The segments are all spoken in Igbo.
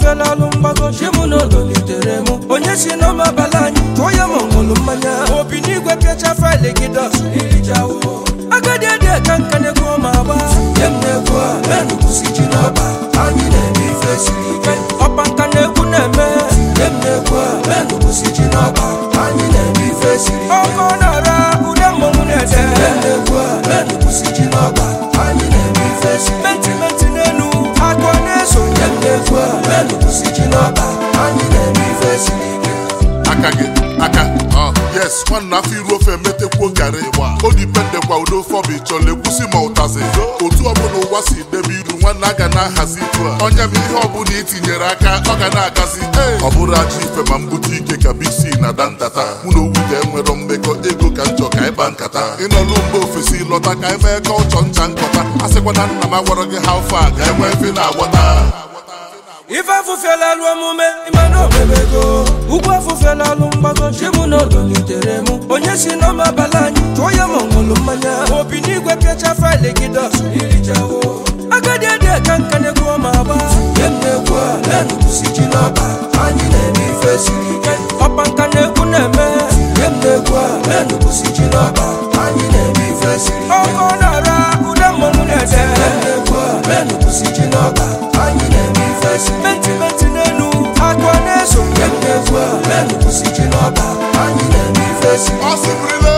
afụfela alụ mgbago chi mụ na odolitere mụ onye si n'ọma abalị anyị tụọ ya ma ọ ṅụrụ mmanya obi n'igwe pịacha faịlị gị dọs irijawo agadi adị ka nka na-egwu ọma agba nye m na-egwu a menụ kwụsị ji n'ọba anyị na-eme ife siri ike ọpa nka na-egwu na-eme nye m na-egwu a menụ kwụsị ji n'ọba anyị na-eme ife siri ike ọkọ na-ara ude mmọnwụ na-ede nye m na-egwu a menụ kwụsị ji n'ọba anyị na-eme ife siri ike menti menti n'elu akọ na-eso nye m na-egwu a menụ kwụsị ji n'ọba anyị na-eme ife siri ike aka gị aka ọ yes nwanne afọ iru ofe emetekwuo garị odipendekwa udo ofe ọbụ ịchọla ekwusi ma ụtazi otu ọbụla ụwa si debe iru nwanne a ga na-ahazi itu a onye m ihe ọbụla itinyere aka ọ ga na-agazi ọ bụrụ aja ife ma mbute ike ka bisi na da ntata mụ na owu ga-enwero mmekọ ego ka njọ ka ịba nkata ịnọlụ mba ofesi lọta ka emee ka ụchọ ncha nkọta a sịkwa na nna m agwara gị ha ofe a ga-enwe efe na-agbọta ife afụfela alụ omume ịmana omemego ugwu afụfela alụ mgbago chi mụ na odolitere mụ onye si n'ọma abalị anyị tụọ ya ma ọ ṅụrụ mmanya obi n'igwe pịacha faịlị gị dọs irijawo agadi adị ka nka na-egwu ọma agba nye m na-egwu a menụ kwụsị ji n'ọba anyị na-eme ife siri ike ọpa nka na-egwu na-eme nye m na-egwu a menụ kwụsị ji n'ọba anyị na-eme ife siri ike ọkọ na-ara ude mmọnwụ na-ede nye m na-egwu a menụ kwụsị ji n'ọba anyị na-eme ife siri ike menti menti n'elu akọ na-eso nye m na-egwu a menụ kwụsị ji n'ọba anyị na-eme ife siri ike Ọ sịrịla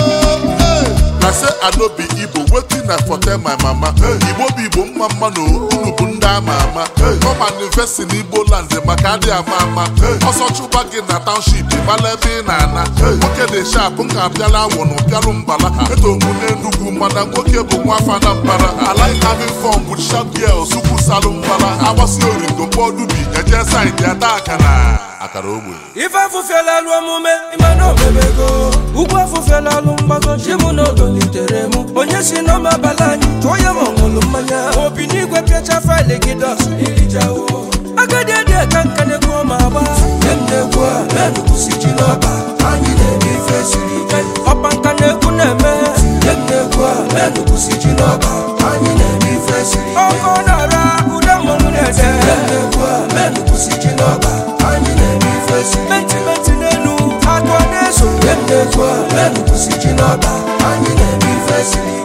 na se anobi igbo wetin na forte my mama igbo bụ igbo mma mma na unu bụ ndị ama ama kọma investi n'igbo land maka adị ama ama ọsọ chụba gị na township mala ebe ị na-ana nwoke dị shap nka apịala awọ na ụpịalụ mbala eto mụ n'enugwu mana nwoke bụ nwa afa na mbara I like having fun with sharp girls ukwu salụ mbala agbasi origo mkpọdubi eje saịdị ada akara akara ogbe ife afụfela alụ omume ịmana omemego ugwu afụfela alụ mgbago chi mụ na odolitere mụ onye si n'ọma abalị anyị tụọ ya ma ọ ṅụrụ mmanya obi n'igwe pịacha faịlị gị dọs irijawo agadi adị ka nka na-egwu ọma agba nye m na-egwu a menụ kwụsị ji n'ọba anyị na-eme ife siri ike ọpa nka na-egwu na-eme nye m na-egwu a menụ kwụsị ji n'ọba anyị na-eme ife siri ike ọkọ na-ara ude mmọnwụ na-ede nye m na-egwu a menụ kwụsị ji n'ọba anyị na-eme ife siri ike menti menti n'elu akọ na-eso nye m na-egwu a menụ kwụsị ji n'ọba anyị na-eme ife siri ike